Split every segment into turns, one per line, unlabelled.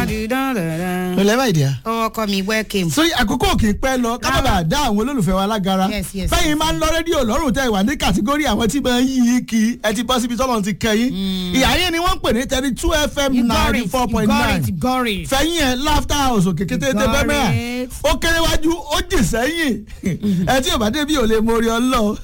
ilẹ̀ báyìí díà.
ọkọ mi welcome.
sórí àkókò kì í pẹ́ lọ ká má bàa dá àwọn olólùfẹ́ wa lágara
Yes, yes,
fẹ́yìn
yes,
máa ń lọ rédíò lọ́rùn tẹ́ ìwà ní kàtígórì àwọn tí máa ń yí i kí ẹ ti bọ́ síbi tọ́lọ́ ti kẹ́yìn ìyá yẹn ni wọ́n ń pè ní thirty two fm
you got
ninety
it
four
you
point
got
nine
it you got it.
fẹ́yìn ẹ̀ laughter house òkè kété tẹ́ bẹ́ẹ̀ mẹ́ra
it.
ó kéré wájú ó jì sẹ́yìn ẹ tí ò bá débi ò lè mórí ọlọ́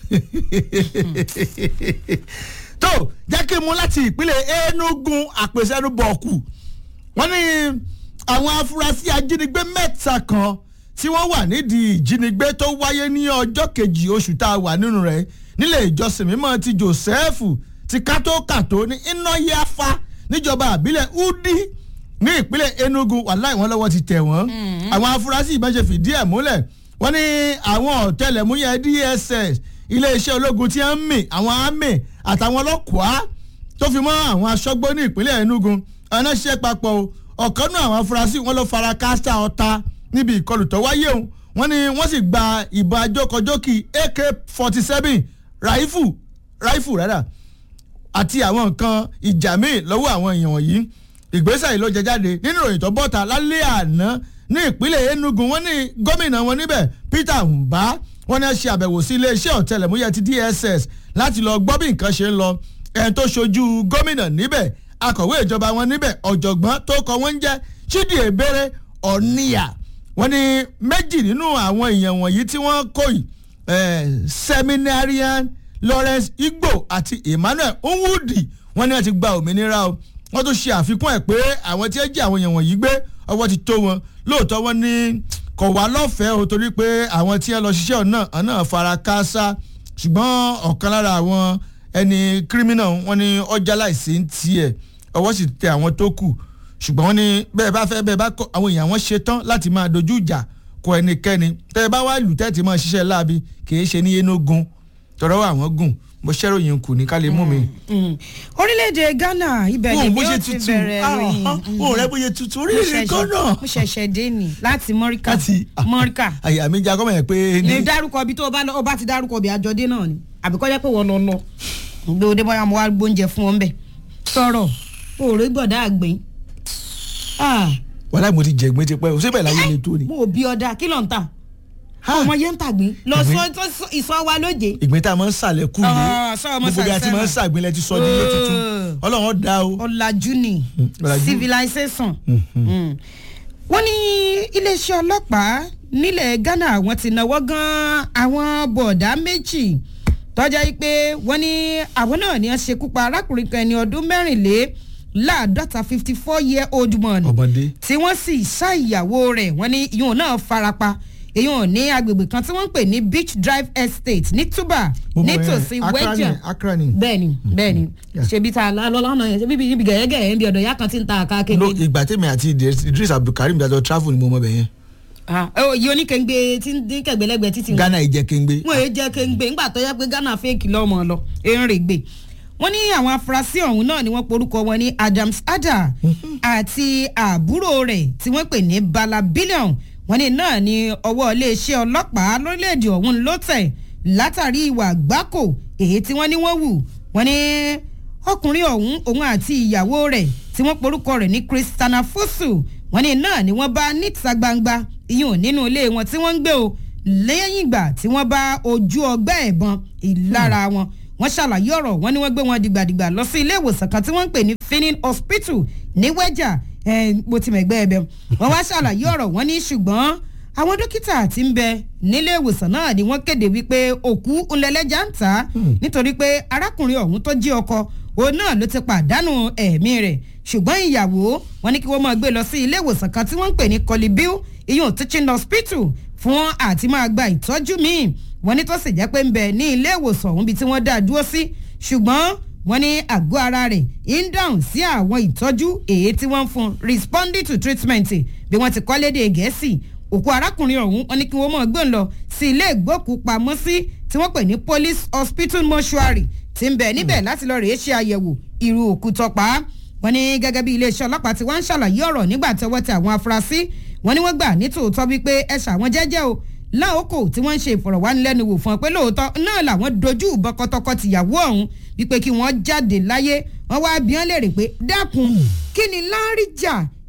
tó jẹ́ kí n mú láti ìpínlẹ̀ enugu àpèsẹ́nu bọ̀ọ̀kù wọ́n ní àwọn afurasí ajínigbé mẹ́ta kan tí wọ́n wà nídìí ìjínigbé tó wáyé ní ọjọ́ kejì oṣù tá a wà nínú rẹ̀ nílé ìjọsìn mímọ́ ti joseph ti kátókàtó ní ináyáfá níjọba àbílẹ̀ udi ní ìpínlẹ̀ enugu wàláì wọn lọ́wọ́ ti tẹ̀ wọ́n àwọn afurasí ìbọn ṣe fìdí ẹ̀ múlẹ̀ wọ́n ní àwọn ọ̀tẹlẹ̀múyẹ́ dss iléeṣẹ́ ológun tí wọ́n ń mì àwọn àmì àtàwọn ọlọ́kùá tó fi mọ́ àwọn aṣọ́gbó ní ìpínlẹ̀ enugu ọ̀nà ṣiṣẹ́ papọ̀ o ọ̀kan náà àwọn afurasí wọn lọ fara káásá ọta níbi ìkọlù tó wáyé o wọ́n ní wọ́n sì gba ìbọn ajókòjókì ak forty seven raifu raifu rárá àti àwọn nǹkan ìjà míì lọ́wọ́ àwọn èèyàn wọ̀nyí ìgbésẹ̀ yìí ló jẹ jáde nínú ìròyìn tó bọ́ta lálẹ́ àná ní ìpínlẹ̀ enugu wọ́n ní gómìnà wọn níbẹ̀ peter mba wọ́n ní ṣe àbẹ̀wò sí iléeṣẹ́ ọ̀tẹlẹ̀múyẹ́ ti dss láti lọ gbọ́ bí nǹkan ṣe ń lọ ẹni tó ṣojú gómìnà níbẹ̀ akọ̀wé ìjọba wọn níbẹ̀ ọ̀jọ̀gbọ́n tó kọ wọ́n ń jẹ́ chidi ebere ọ̀níyà wọ́n ní méjì nínú àwọn èèyàn wọ̀nyí tí wọ́n kó yìí seminarian lawrence igbo àti emmanuel nwudi wọ́n ní wọ́n ti gba òmìnira o wọ́n tún ṣe àfikún ẹ̀ pé àwọn tí ẹ jí àwọn èèyàn wọ̀nyí gbé ọwọ́ ti tó wọn lóòótọ́ wọ́n ní kò wá lọ́fẹ̀ẹ́ o torí pé àwọn tí ẹ lọ ṣiṣẹ́ ọ̀nà ọ̀nà fara káásá ṣùgbọ́n ọ̀kan lára àwọn ẹni kírímínà wọn ní ọjà láìsí ń tiẹ̀ ọwọ́ sì tẹ àwọn tó kù ṣùgbọ́n wọn ní bẹ́ẹ̀ bá fẹ́ bẹ́ẹ̀ bá kọ́ àwọn èèyàn wọn ṣe tán láti máa dojú ìjà kọ ẹnikẹ́ni tẹ́ ẹ bá wá lù tẹ́tì máa ṣiṣẹ́ láabi kì í ṣe ní enugun tọrọ àwọn gùn mo ṣẹ́ròyìn kù ní ká lè mú mi.
orílẹ̀-èdè ghana ibẹ̀ ni bí ó ti bẹ̀rẹ̀ ròyìn.
ó rẹ bóyá tutù orílẹ̀-èdè ghana.
mo ṣẹ̀ṣẹ̀ dé ni láti mọ́ríkà
láti
mọ́ríkà.
àyà mi já kọ́mọ̀ yẹn pé.
ní dárúkọ ibi tó o bá lọ o bá ti dárúkọ ibi àjọdé náà ni àbí kọ́jà pé wọ́n lọ lọ gbé o dé bọ́yá mo wá gbóúnjẹ fún ọ ń bẹ̀ sọ̀rọ̀ òòrè gbọ̀dá àgbẹ̀
wàhálà mo ti jẹ̀gbẹ́ ti pẹ́ o síbẹ̀ láyé le tó ni.
mo ò bí ọ̀dà kí ló ń tà ọmọ yẹn ń tàgbín lọ sọ ìsọ wa lóje.
ìgbín tá a máa ń sàlẹ̀ kú lé gbogbo bí a ti máa ń sàgbín lẹ ti sọ ní ilé tuntun ọlọ́run dá o.
ọ̀làjú ni civilization. wọ́n ní iléeṣẹ́ ọlọ́pàá nílẹ̀ ghana wọ́n ti náwó gan àwọn bọ̀dá méjì tọ́jà yìí pé wọ́n ní àwọn náà ni wọ́n ṣekú pa arákùnrin kan ẹni ọdún mẹ́rìnlé láàdọ́ta fifty four year old man
ọmọdé
tí wọ́n sì ṣá ìyàwó rẹ̀ wọ́n ní ìyóò náà farapa èyàn ní agbègbè kan tí wọ́n ń pè ní beach drive estate ní tuba nítòsí wẹ́jà bẹ́ẹ̀ni bẹ́ẹ̀ni ṣebí ta lọ́lọ́nà yẹn ṣebí ibi gẹ̀yẹ́gẹ̀ yẹn bí ọ̀dọ̀ ìyá kan ti ń ta àká kéde.
ìgbà tèmi àti idris abdulkareem dájọ travel ni mo mọ bẹ yẹn.
yìí oníkèǹgbè tí ń dín kẹgbẹlẹgbẹ títí.
ghana ìjẹ kéǹgbè.
wọn èyí jẹ kéǹgbè ńgbà tó yẹ pé ghana fẹ́ẹ̀kì lọ́mọ lọ èrè gbè wọ́n ní àwọn afurasí ọ̀hún náà ni wọ́n porúkọ wọn ní adams ada àti àbúrò rẹ̀ tí wọ́n pè ní bala billion wọ́n ní náà ni ọwọ́ iléeṣẹ́ ọlọ́pàá lórílẹ̀‐èdè ọ̀hún ló tẹ̀ látàrí ìwà àgbákò èyí tí wọ́n ní wọ́n wù wọ́n ní ọkùnrin ọ̀hún òun àti ìyàwó rẹ̀ tí wọ́n porúkọ rẹ̀ ní christiana fosu wọ́n ní náà ni wọ́n bá níta gbangba ìyún nínú ilé wọn tí wọ́n ń gbé o lẹ́yìn ìgbà tí wọ́n bá ojú ọgbẹ́ ẹ̀bọn ìlara wọn wọ́n ṣàlàyé ọ̀rọ̀ wọ́n ní wọ́n gbé wọn dìgbàdìgbà lọ sí ilé ìwòsàn kan tí wọ́n ń pè ní finning hospital ní wẹ́jà bó ti mẹ̀gbẹ́ ẹ̀bẹ̀ wọ́n wá ṣàlàyé ọ̀rọ̀ wọ́n ní ṣùgbọ́n àwọn dókítà tí ń bẹ nílé ìwòsàn náà ni wọ́n kéde wípé òkú ńlẹ́lẹ́jà ń tà á nítorí pé arákùnrin ọ̀hún tó jí ọkọ òun náà ló ti pàdánù ẹ̀mí rẹ̀ ṣùgbọ́n ìyàwó wọn ní kí wọ́n máa gbé lọ sí ilé ìwòsàn kan tí wọ́n ń pè ní colibill iyun teaching hospital fún àti máa gba ìtọ́jú míì wọ́n ní tó sì jẹ́ pé ń bẹ ní ilé ìwòsàn ọ̀hún bí tí wọ́n dá dúró sí ṣùgbọ́n wọ́n ní àgọ́ ara rẹ̀ ń dáhùn sí àwọn ìtọ́jú èyí tí wọ́n ń fún responding to treatment bí wọ́n ti kọ́ léde gẹ̀ẹ́sì òkú arákùnrin ọ̀hún wọ́n ní kí wọ́n mọ̀ gbọ́n lọ sí ilé ìgbókùpamọ́sí tí wọ́n pè ní police hospital mortuary tí ń bẹ níbẹ̀ láti lọ rèé ṣe àyẹ̀wò irú òkú tọpa wọ́n ní gẹ́gẹ́ bí iléeṣẹ́ ọlọ́pàá tí wọ́n ń ṣàlàyé ọ̀rọ̀ nígbà tí ọwọ́ tẹ àwọn afurasí wọ́n ní wọ́n gbà ní tòótọ́ wípé ẹ ṣàwọn jẹ́jẹ́ o láòkò tí wọ́n ń ṣe ìfọ̀rọ̀wánilẹ́nuwò fún ọ pé lóòótọ́ náà làwọn dojú bọ́kọ́tọ́kọ́ tìyàwó ọ̀hún wípé kí wọ́n jáde láyé wọ́n wá bí wọ́n léèrè pé dákun kí ni láríjà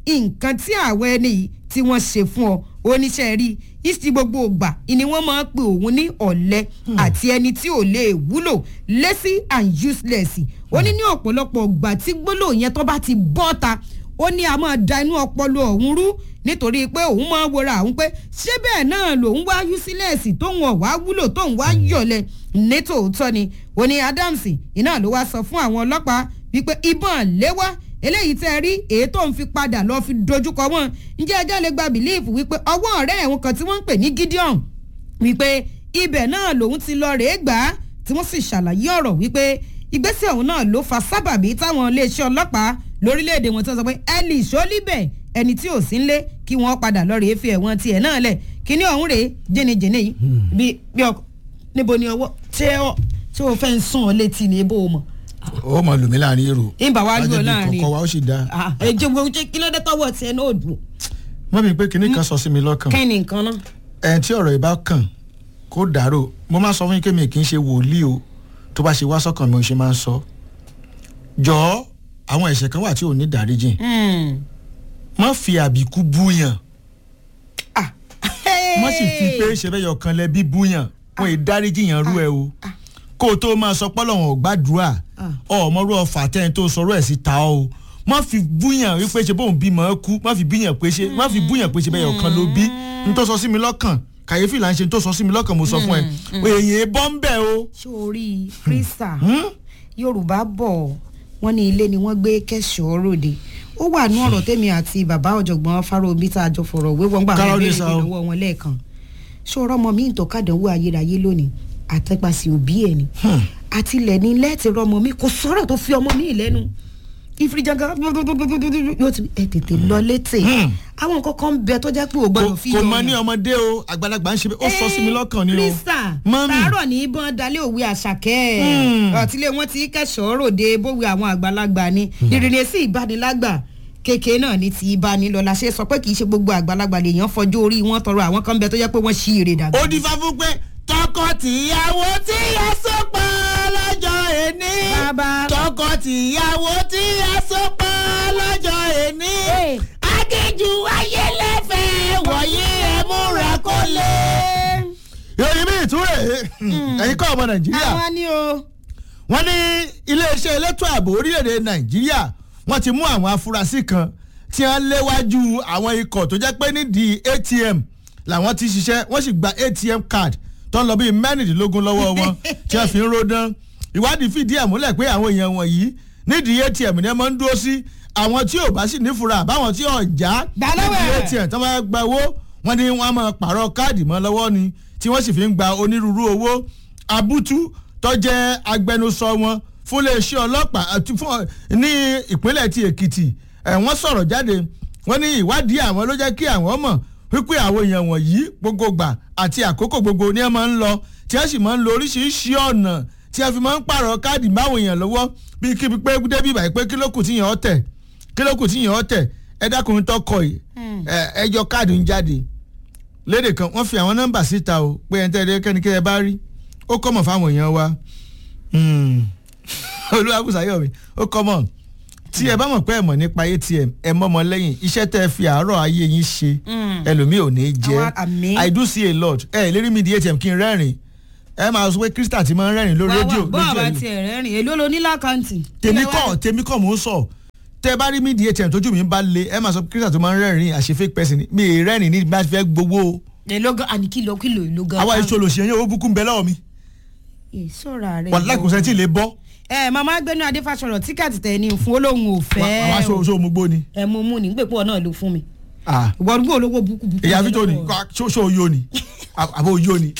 nǹkan tí àwọn ẹni yìí tí wọ́n ṣe fún ọ oníṣẹ́ rí ìsì gbogbo ògbà ni wọ́n máa ń pe òun ní ọ̀lẹ àti ẹni tí ò lè wúlò lazy and useless ó ní ní ọ̀pọ̀lọpọ̀ ògbà tí gbólóhùn yẹn tó bá ti bọ́ ta ó ní a máa da inú ọpọlọ ọ̀hún rú nítorí pé òun máa wọra òun pé ṣé bẹ́ẹ̀ náà lòun wá useless tóun ọ̀wá wúlò tóun wá yọ̀lẹ̀ nítòótọ́ ni ó ní Adams iná ló wá sọ fún àwọn ọlọ́pàá wípé ìbọn léwá eléyìí tẹ́ rí èyí tó ń fi padà lọ́ọ́ fi dojúkọ wọn ǹjẹ́ ẹjọ́ lè gba bìlíìfù wípé ọwọ́ ọ̀rẹ́ ẹ̀wọ̀n kan tí wọ́n ń pè ní Gideon wípé ibẹ̀ náà lòun ti lọ rèé gbà á tí wọ́n sì ṣàlàyé ọ̀rọ̀ wípé ìgbésẹ̀ ọ̀hún náà ló fa sábàbí táwọn iléeṣẹ́ ọlọ́pàá lórílẹ̀‐èdè wọn tó sọ pé ẹnì ìṣólíbẹ̀ ẹni tí ò sí ńlé kí wọ́n padà lọ rèé fi ẹ̀wọ̀n tiẹ̀ náà lẹ̀ kíní ọ̀hún rèé jẹ́nijẹ́ni yìí bí bí ọkọ níbo ni ọwọ́ ṣé ọ ṣé o fẹ́ ń sún ọ létí ní ebó o mọ̀
ó mọ lùmí láàrin èrò
ìbá wa lù ọ láàrin
kọkọ wa ó sì dáa.
ẹjọ gbogbo ṣe kí ló dé tọwọ́ tiẹ̀ náà dùn.
mọ́ mi pé kinní kan sọ sí mi lọ́kàn
kẹ́ni nǹkan náà.
ẹni tí ọ̀rọ̀ ìbá kàn kó dàrò mo máa sọ fún yín pé mi kì í ṣe wòlíì o tó bá ṣe wá sọ́kàn mi ò ṣe máa ń sọ. jọ̀ọ́ àwọn ẹ̀ṣẹ̀ kan wà tí ò ní dáríjìn má fi àbíkú búyàn má sì fi pé ṣe fẹ́ yọ kan lẹ́bí búyàn wọn ì dáríjì yàn rú ẹ o kó o tó máa sọ pọ́lọ́wọ̀n ò gbàdúrà ọmọrú ọfà tẹ́ni tó sọ̀rọ̀ ẹ̀ sí ta o má fi búyàn wípé ṣe bóun bímọ ẹ kú má fi búyàn pé ṣe má fi búyàn pé ṣe bẹ́ẹ̀ ọ̀kan ló bí n tó sọ sí mi lọ́kàn kàyéfì là ń ṣe n tó sọ sí mi lọ́kàn mo sọ fún ẹ èyàn bọ́ ń bẹ̀ o.
ṣé o rí krista yorùbá bọ̀ wọ́n ní ilé ni wọ́n gbé kẹ́sọ̀ọ́ ròde ó wà ní ọ̀rọ̀ tèmi àti bàbá ọ̀jọ̀gbọ́n fáróbí tá a jọ fọ̀rọ̀ wé wọ́n gbà wọ́n béèrè lọ́wọ́ wọn lẹ́ẹ̀kan ṣé ọ̀rọ̀ ọmọ mi ń tọ́ kàdánwò ayérayé lónìí àtẹ́pàsí òbí ẹ̀ ni àtìlẹ̀ ní lẹ́ẹ̀tì rọmọ mi kò sọ̀rọ̀ tó fi ọmọ mi lẹ́nu ìfirijangan yóò ti ẹ tètè lọ létè àwọn nǹkan kan ń bẹ tó jẹ́ pé ò gbọ́dọ̀ fi
kò mọ ní ọmọdé o àgbàlagbà ń ṣe bẹ́ẹ̀ ó sọ sí mi lọ́kàn ni o.
krista tààrọ̀ ní ìbọn dalẹ̀ òwe àṣàkẹ́ ọ̀tílé wọn ti kẹ́sọ̀ọ́ ròde bówé àwọn àgbàlagbà ni ìrìnlẹ̀ sí ìbánilágbà kékeré náà ní ti ìbánilọ la ṣe sọ pé kì í ṣe gbogbo àgbàlagbà lèèyàn fọjú orí wọn tọrọ àwọn kan bẹ tó jẹ́ pé wọ́n ṣí èrè dàgbà.
ó di fáfún pé tọkọ-tìyàwó tí a so pọ̀ lọ́jọ́ èní.
bàbá
tọkọ-tìyàwó tí a so pọ̀ lọ́jọ́ èní. agéjù ayélẹ́fẹ̀ wọ̀nyí ẹ múra kó lé. ìròyìn mi ìtúrẹ̀ ẹ̀yin kọ́ ọmọ nàìjíríà
àwọn ni o.
wọ́n ní iléeṣẹ́ elétò ààbò orílẹ̀-èdè nàìjíríà wọ́n ti mú àwọn afurasí kan tí wọ́n léwájú àwọn ikọ̀ tó jẹ́ pé nídìí atm làwọn ti ṣiṣẹ́ wọ́n sì gba atm card tó ń lọ bíi mẹ́rìndínlógún lọ́wọ́ wọn tí wọ́n fi ń rodán ìwádìí fìdí ẹ̀ múlẹ̀ pé àwọn èèyàn wọ̀nyí nídìí atm ni wọ́n máa ń dúró sí àwọn tí ò bá sì nífura àbáwọn tí ò já nídìí atm tó máa gba owó wọ́n ní wọ́n máa pààrọ̀ káàdì mọ́ lọ́wọ́ ni tí wọ́n sì fi ń gba onírúurú owó abútú tó jẹ́ agbẹnusọ wọn fún iléeṣẹ́ ọlọ́pàá ní ìpínlẹ̀ ti èkìtì wọ́n sọ̀rọ̀ jáde wọ́n ní ìwádìí àwọn ló jẹ́ kí àwọn mọ̀ wípé àwọn èèyàn wọ̀nyí gbogbo gbà àti àkókò gbogbo ni ẹ máa ń lọ tí ẹ sì máa ń lo oríṣiríṣi ọ̀nà tí ẹ fi máa ń pààrọ̀ káàdì máwọn èèyàn lọ́wọ́ bíi kíbi pé débi ìbàyí pé kílókù tí yàn ọ́ tẹ̀ kílókù tí yàn ọ́ tẹ̀ ẹ dákùnrin tọkọ yìí ẹjọ́ káàdì ń jáde lédè kan wọ́n fi àwọn nọ́mbà síta o pé ẹ̀ ń tẹ́lẹ̀ kẹ́nikẹ́ ẹ bá rí ó kọ́mọ̀ fáwọn èèyàn wa olúwàbùsàyọ̀ mi ó kọ́mọ̀ tí ẹ bá mọ̀ pé ẹ mọ̀ nípa atm ẹ mọ́mọ lẹ́yìn iṣẹ́ tẹ́ ẹ fi àárọ̀ ayé yín ṣe ẹlòmíì ò ní jẹ́ i do see a lot ẹ lérí mi di atm kí n rẹ́rìn ẹ máa sọ pé krista ti máa ń rẹ́rìn lórí rédíò
bọ́ àbá tiẹ̀ rẹ́rìn èló lo ní lákàntì.
tèmi kọ́ tèmi kọ́ mò ń sọ tẹ bá rí mi di atm tójú mi bá le ẹ máa sọ pé krista tó máa ń rẹ́rìn àṣẹ fake person mi ì rẹ́rìn ní bá fẹ́ gbowó.
èló gan àní kìlọ̀ kìlọ̀ èló gan.
àwa ìṣòlò ṣe yẹn owó búkú ń bẹ lọ́wọ́ mi.
ìṣòra rẹ.
wàlá kò sẹ́ńtì lè bọ́
ẹ màmá gbẹnu adéfàsọrọ tíkẹ́ẹ̀tì tẹ ní fún olóhùn òfẹ́
wàá ṣe oṣù mugbó ni.
ẹ mú mú ní gbèpọ̀ náà ló fún mi. ìwọ́dúgbò olówó búkú búkú.
èyí àfijọ́ ni ṣó oyó ni àbó oyó ni.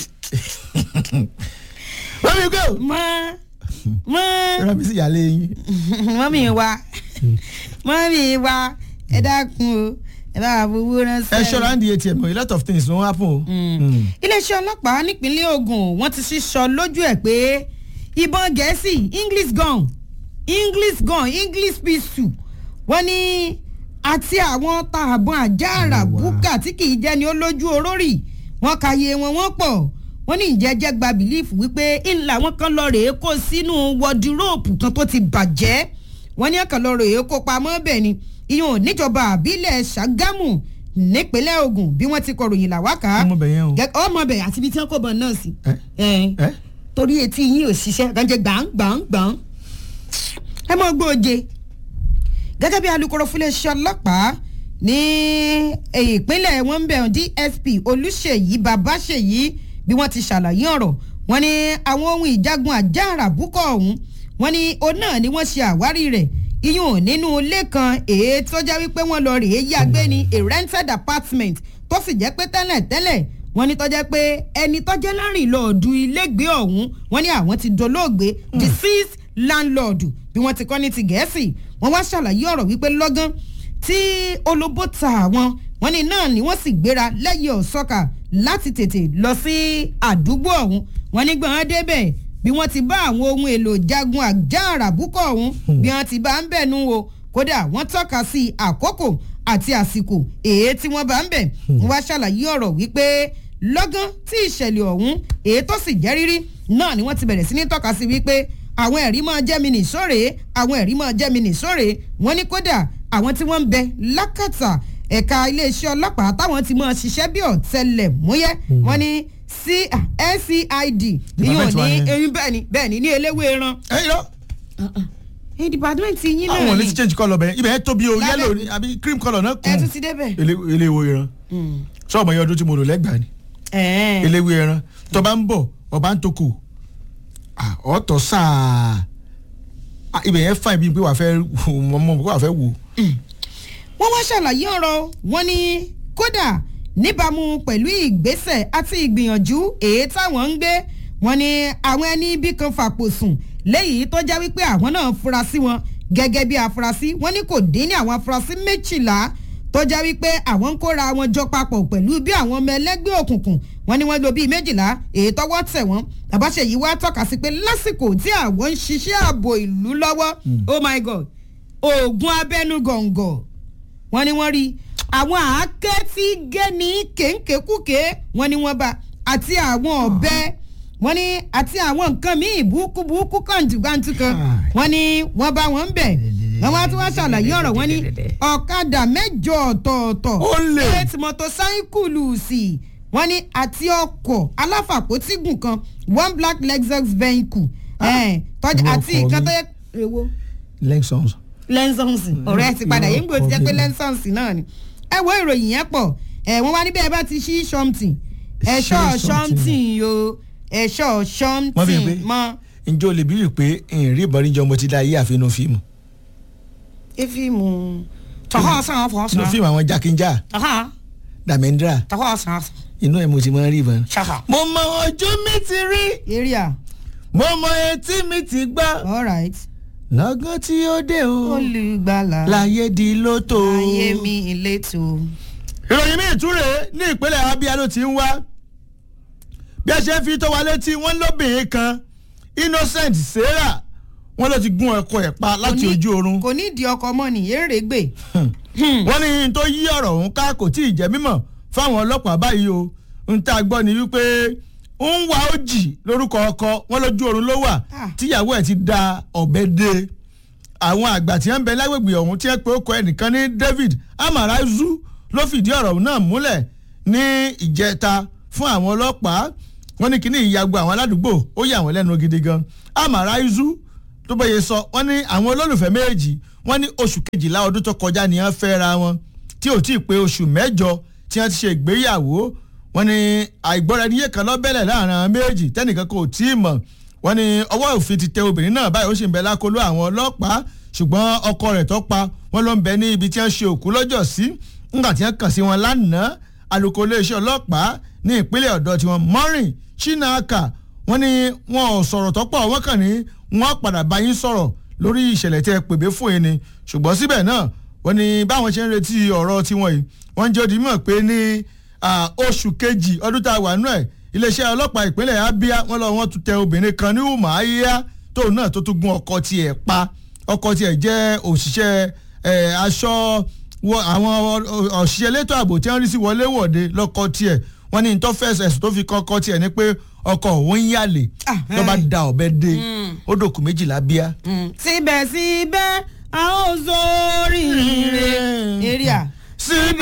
wọ́n mi gbé o.
mọ mọ.
rán mi sí ìyáálé yín.
mọ mi wá mọ mi wá ẹ dákun o ẹ bá wa fowó ránṣẹ́.
ẹ ṣọ́ra ń di atm a lot of things ló ń happen o.
iléeṣẹ́ ọlọ́pàá nípínlẹ̀ Ògùn wọ́n ti sísọ lójú ẹ̀ pé ìbọn gẹ̀ẹ́sì english gun english gun english pistol wọ́n ní àti àwọn tààbọn àjàrà búkà tí kì í jẹ́ni olójú orórì wọ́n ka iye wọn wọ́n pọ̀ wọ́n ní ìjẹ́jẹ́ gba bìlífù wípé ńlá wọn kan lọ rèé kó sínú wọdiróòpù kan tó ti bàjẹ́ wọ́n ní ẹ̀kan lọ́rọ̀ èyí kó pamọ́ bẹ́ẹ̀ ni ìyẹn ò níjọba àbílẹ̀ ṣàgámù nípínlẹ̀ ogun bí wọ́n ti kọ̀ròyìn làwákà
ọmọ bẹ̀ yẹn o.
ọmọ bẹ̀ àti ibi tí wọ́n kó bọ̀ náà sí
ẹ
ẹ̀
ẹ
torí etí yín ò ṣiṣẹ́ gànjẹ́ gbàǹgbàǹgbàǹ ẹ mọ̀ gbòòje gẹ́gẹ́ bí alūkkóró fúnléeṣẹ́ ọlọ́pàá ní ìpínlẹ̀ wọn ń bẹ̀rù dsp olùṣèyí babáṣèyí bí wọ́n ti ṣàlàyé ọ̀rọ̀ wọn ni àwọn ohun ìjagun àjàrà búkọ̀ ọ̀hún wọn ni òun náà ni wọ́n ṣe àwárí rẹ̀ iyùn nínú ilé kan èyí tó jẹ́ wípé wọ́n lọ rèé yàgbé ní a rented apartment tó sì jẹ́ pé tẹ́lẹ̀ tẹ́lẹ̀ wọ́n ní tọ́jẹ́ pé ẹni tọ́jẹ́ lárìn lọ́ọ̀dù ilégbé ọ̀hún wọ́n ní àwọn ti dolóògbé deceased landlord bí wọ́n ti kọ́ ní ti gẹ̀ẹ́sì wọ́n wá ṣàlàyé ọ̀rọ̀ wípé lọ́gán tí olóbó ta àwọn wọ́n ní náà ni wọ́n sì gbéra lẹ́yìn ọ̀sọ́kà láti tètè lọ sí àdúgbò ọ̀hún wọ́n ní gbọ́n débẹ̀ bí wọ́n ti bá àwọn ohun èlò jagun àjàrà búkọ̀ ọ̀hún bí wọ́n ti bá ń bẹ̀ nú o kódà wọ́n tọ́ka sí àkókò àti àsìkò èyí tí wọ́n bá ń bẹ̀ wọ́n wá ṣàlàyé ọ̀rọ̀ wípé lọ́gán tí ìṣẹ̀lẹ̀ ọ̀hún èyí tó sì jẹ́ rírí náà ni wọ́n ti bẹ̀rẹ̀ sí ní tọ́ka sí wípé àwọn ẹ̀rí máa jẹ́ mi nìṣóre àwọn ẹ̀rí máa jẹ́ mi nìṣóre wọ́n ní kódà àwọn tí wọ́n ń bẹ lákàtà ẹ̀ka iléeṣẹ́ ọlọ́pàá táwọn ti máa ṣiṣẹ́ bí ọ̀tẹlẹ̀múyẹ́ wọ́n ní ncid ìyóò
Department wa
ní
yẹn.
eyín bẹ́ẹ̀ ni bẹ́ẹ̀ ni ní eléwé ẹran
ẹ yọ
ẹ dìpàdúmẹ̀ntì yín
àwọn ò
náà
ní
ni
ti change colour bẹ́ẹ̀ ibẹ̀ yẹn tóbi o
Lábẹ́-
yellow ni àbí cream colour náà
ẹ tún
kún
ti débẹ̀.
eléwo ìran sọ́ọ̀mù ẹ̀yọ́ ọdún tí mo lò lẹ́gbàá ni
ẹ̀ẹ́n.
eléwé ẹran tó bá ń bọ̀ ọba ń toko ah, ọ̀tọ̀ sáà Ah, ibẹ̀ yẹn fà bí pé wàá fẹ́ wò mọ̀ wàá fẹ́ wò.
wọ́n wá ṣàlàyé ọ̀rọ̀ wọn ní kódà níbàámu pẹ̀lú ìgbésẹ̀ àti ìgbìyànjú èyí táwọn ń gbé wọn ní àwọn ẹni ibi kan fàpò sùn léyìí tó já wípé àwọn náà fura sí wọn gẹ́gẹ́ bí afurasí wọn ní kò dín ní àwọn afurasí méjìlá tó já wípé àwọn ń kóra wọn jọ papọ̀ pẹ̀lú bí àwọn ọmọ ẹlẹ́gbẹ́ òkùnkùn wọn ní wọ́n lo bíi méjìlá èyí tọwọ́ tẹ̀ wọ́n àbáṣeyìí wá tọ́ka sí pé lásìkò tí àwọn ń ṣiṣẹ́ ààbò ìlú lọ́wọ́ oh my god oògùn abẹ́nú gọ̀ǹgọ̀ wọ́n ní wọ́n rí àwọn àáké tí gé ní kéńkékúké wọ́n ní wọ́n bá àti àwọn ọ̀bẹ wọ́n ní àti àwọn nǹkan míì burúkú burúkú kàǹtùkàǹtù kan wọ́n ní wọ́n bá wọn bẹ̀ wọ́n wá tí wọ́n ṣàlàyé ọ̀rọ̀ wọ́n ní ọ̀kadà mẹ́jọ ọ̀tọ̀ọ̀tọ̀
Ó lè.
eight mọ́tòsáíkùlù sí wọ́n ní àti ọkọ̀ aláfàpótígùn kan one black lexus vehicle ẹ̀, tọ́jú
Irú
àti
ọkọ̀
nǹkan
mi.
tó yẹ èwo
lexons.
lẹ́nsọ̀nsì ọ̀rẹ́ ẹ ti padà yín gbòó ti jẹ́ pé
Ọ̀bẹ.
lẹ́nsọ̀nsì náà ni ẹ wo ìròyìn yẹn pọ̀ ẹ wọ́n wá níbẹ̀ ẹ bá ti ṣí ṣọ́mtì ẹ̀ṣọ́
Ṣí
ṣọ́mtì o ẹ̀ṣọ́
wọ́n
ṣọ́mtì
fi pé
mọ́
njẹ́ o lè bí rí pé ìrìn ìbọn níjọ mo ti dá ayé àfihàn fíìmù
efíìmù tọ́kọ̀ sàn fọ́
sínú
sàn
fíìmù àwọn jákèjá
tọ́kọ̀
dàmẹ́ndra
tọ́kọ̀ sàn
inú ẹ̀ mo ti máa ń rí ìbọn.
ṣàkà.
mo mọ ojú mi ti rí
area
mo mọ etí mi ti gbọ́
alright
lọ́gán tí ó dé o
olùgbàlà
láyé di lóto.
ayé mi ìletò.
ìròyìn mi ìtúre ní ìpínlẹ̀ abia ló ti ń wá bí a ṣe ń fi tó wa létí wọ́n lóbìnrin kan innocent sarah wọ́n ló ti gún ọkọ ẹ̀ pa láti
Kò ní-
ojú oorun
kò ní ìdí ọkọ mọ́ ni èrè gbè.
wọ́n ní tó yí ọ̀rọ̀ ọ̀hún ká kò tí ì jẹ́ mímọ̀ fáwọn ọlọ́pàá báyìí o ń tá a gbọ́ ni wípé ń wá òjì lórúkọ ọkọ wọn lójú oorun ló wà
Ah.
tíyàwó ẹ̀ ti da ọ̀bẹ dé àwọn àgbà tí wọ́n ń bẹ lágbègbè ọ̀hún tí wọ́n pe ọkọ ẹnìkan ní david amaraizu ló fìdí ọ̀rọ̀ náà múlẹ̀ ní ìjẹta fún àwọn ọlọ́pàá wọ́n ní kíní ìyàgbọ́ àwọn aládùúgbò ó yà wọ́n lẹ́nu gidi gan amaraizu tó bẹ́yẹ sọ wọ́n ní àwọn olólùfẹ́ méjì wọ́n ní oṣù kejìlá ọdún tó kọjá ni wọ́n fẹ́ ra wọn tí ò tí ì pé oṣù mẹ́jọ tí wọ́n ti ṣe ìgbéyàwó wọ́n ní àìgbọ́ra ẹniyé kan lọ́bẹ̀lẹ̀ láàrin àwọn méjì tẹ́nìkan kò tí ì mọ̀ wọ́n ní ọwọ́ òfin ti tẹ obìnrin náà báyìí ó sì ń bẹ lákòlò àwọn ọlọ́pàá ṣùgbọ́n ọkọ rẹ̀ tó pa wọ́n ló ń bẹ ní ibi tí wọ́n ṣe òkú lọ́jọ́ sí ńgbà tí wọ́n kàn sí wọn lánàá alukoro iléeṣẹ́ ọlọ́pàá ní ìpínlẹ̀ ọ̀dọ́ tiwọn mọ́rin chinaka wọ́n ní wọn ò sọ̀rọ̀ tọ́pọ̀ wọ́n kàn ní wọ́n padà bá yín sọ̀rọ̀ lórí ìṣẹ̀lẹ̀ tẹ́ ẹ pèbé fún yín ni ṣùgbọ́n síbẹ̀ náà wọ́n ní báwọn ṣe ń retí ọ̀rọ̀ tiwọn yìí wọ́n ń jẹ́ odi mọ̀ pé ní ah, oṣù kejì ọdún tá a wà nú ẹ̀ iléeṣẹ́ ọlọ́pàá ìpínlẹ̀ abia wọ́n lọ wọ́n tún tẹ obìnrin kan ní umahia tóun náà tó tún gun ọkọ tiẹ̀ pa ọkọ tiẹ̀ jẹ́ òṣìṣẹ́ eh, aṣọ wọ àwọn òṣìṣẹ́ elétò ààbò tí wọ́n rí sí wọléwọ̀de lọ́kọ tiẹ̀ wọ́n ní tó fẹsẹ̀ ẹ̀sùn tó fi kọ́ ọkọ tiẹ̀ ni pé ọkọ òun ń yàlè
Ah,
ló bá
hey.
da ọ̀bẹ dé ó dòkú méjìlá bíá.
síbẹ̀síbẹ̀ a ó sórí ire èrè à
síbẹ̀